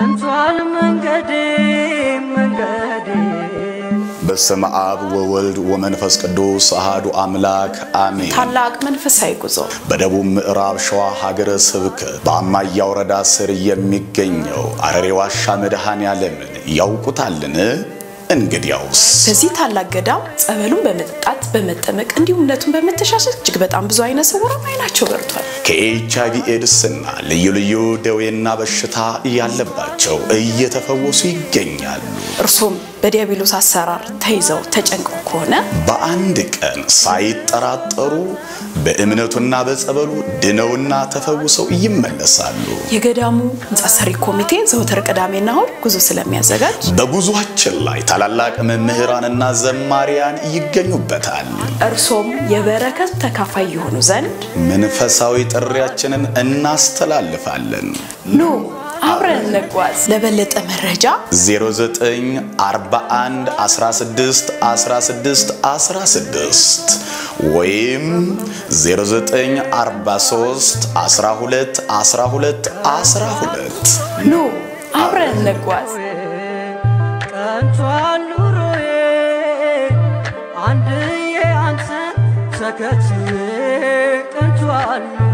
ቀንቷል መንገዴ መንገዴ በስመ አብ ወወልድ ወመንፈስ ቅዱስ አሃዱ አምላክ አሜን። ታላቅ መንፈሳዊ ጉዞ በደቡብ ምዕራብ ሸዋ ሀገረ ስብከት በአማያ ወረዳ ስር የሚገኘው አረሬ ዋሻ መድኃኔ ዓለምን ያውቁታልን? እንግዲያውስ በዚህ ታላቅ ገዳም ጸበሉን በመጠጣት በመጠመቅ እንዲሁም እምነቱን በመተሻሸት እጅግ በጣም ብዙ አይነ ስውራን አይናቸው በርቷል። ከኤች አይቪ ኤድስና ልዩ ልዩ ደዌና በሽታ ያለባቸው እየተፈወሱ ይገኛሉ። እርሶም በዲያብሎስ አሰራር ተይዘው ተጨንቀው ከሆነ በአንድ ቀን ሳይጠራጠሩ በእምነቱና በጸበሉ ድነውና ተፈውሰው ይመለሳሉ። የገዳሙ ህንፃ ሰሪ ኮሚቴ ዘወትር ቅዳሜና እሁድ ጉዞ ስለሚያዘጋጅ በጉዟችን ላይ ታላላቅ መምህራንና ዘማሪያን ይገኙበታል። እርሶም የበረከት ተካፋይ የሆኑ ዘንድ መንፈሳዊ ጥሪያችንን እናስተላልፋለን። ኑ አብረን እንጓዝ። ለበለጠ መረጃ 0941 16 16 16 ወይም 0943 12 12 12 ኑ አብረን እንጓዝ። ቀንቷል ኑሮዬ አንድዬ አንተን ተከትዬ ቀንቷል ኑሮዬ